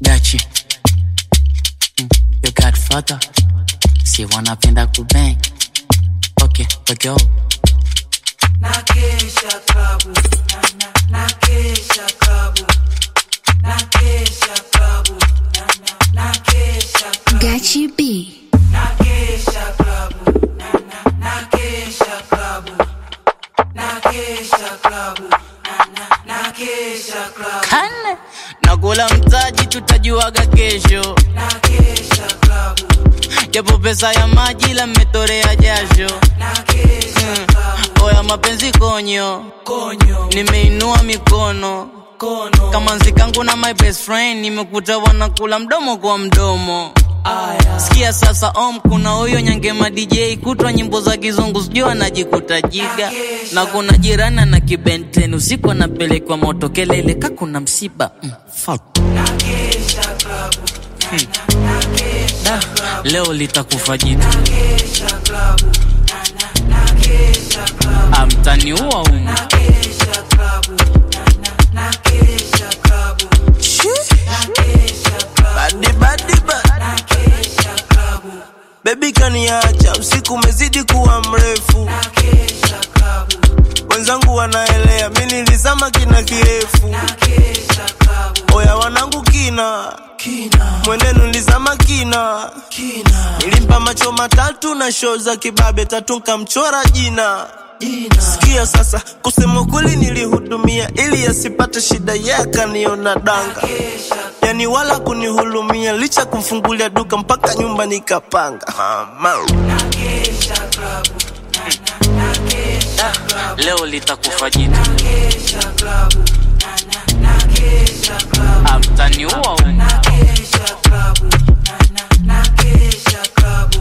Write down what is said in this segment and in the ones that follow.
Gachi mm, your godfather si wanapenda kubang okay, okay, oh. Nakesha klabu, na, na, nakesha klabu, nakesha klabu, na, na, nakesha klabu, Gachi B. nakesha klabu, na, na, nakesha klabu, nakesha klabu, na, na, nakesha klabu, Kane nakula mtaji, tutajuaga kesho, nakesha klabu, japo pesa ya maji la mmetorea jasho. nakesha klabu, Oya mapenzi konyo, konyo, nimeinua mikono kono, kama nzikangu na my best friend, nimekuta wanakula mdomo kwa mdomo. aya, Sikia sasa om, kuna huyo nyangema DJ kutwa nyimbo za kizungu sijui anajikuta jiga, na kuna jirani na kibenten usiku anapelekwa moto kelele ka kuna msiba mm, fuck. nakesha klabu, Da, leo litakufa jitu nakesha klabu, na, na, nakesha klabu. amtaniua umu Nakesha klabu, na, na, nakesha klabu, nakesha klabu, Badi badi ba nakesha klabu, Baby kaniacha usiku umezidi kuwa mrefu nakesha klabu, wenzangu wanaelea mi nilizama kina kirefu nakesha klabu, oya wanangu kina kina, mwenenu nilizama kina kina, nilimpa macho matatu na shoo za kibabe tatu nkamchora jina jina, sikia sasa kusema kweli nilihudumia ili asipate shida ye akaniona danga nakesha, yani wala kunihulumia licha kumfungulia duka mpaka nyumba nikapanga mama nakesha klabu, na, na, nakesha klabu, leo litakufa jitu nakesha klabu, na, na, nakesha klabu, amtaniua umu nakesha klabu, na, na, nakesha klabu,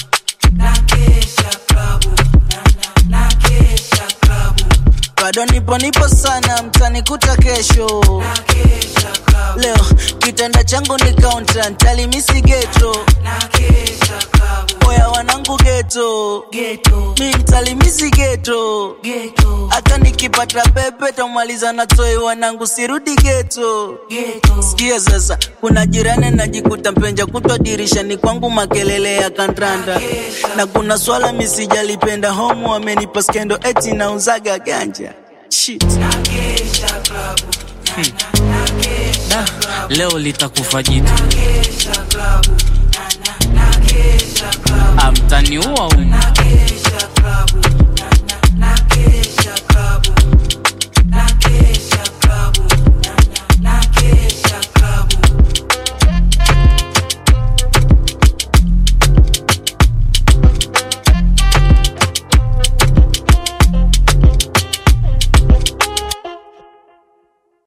nakesha klabu, na, na, nakesha klabu, bado nipo nipo sana mtanikuta kesho nakesha klabu, leo kitanda changu ni kaunta ntalimisi geto nakesha klabu, oya wanangu geto ghetto, mi ntalimisi geto ghetto, hata nikipata pepe tamaliza na toi wanangu sirudi geto ghetto, sikia sasa kuna jirani najikuta mpenja kutwa dirishani kwangu makelele ya kandanda na kuna swala misijalipenda homu amenipa skendo eti nauzaga ganja Shit. nakesha klabu, na, na, nakesha klabu, leo litakufa jitu nakesha klabu, na, na, nakesha klabu, amtaniua umu nakesha klabu, na, na,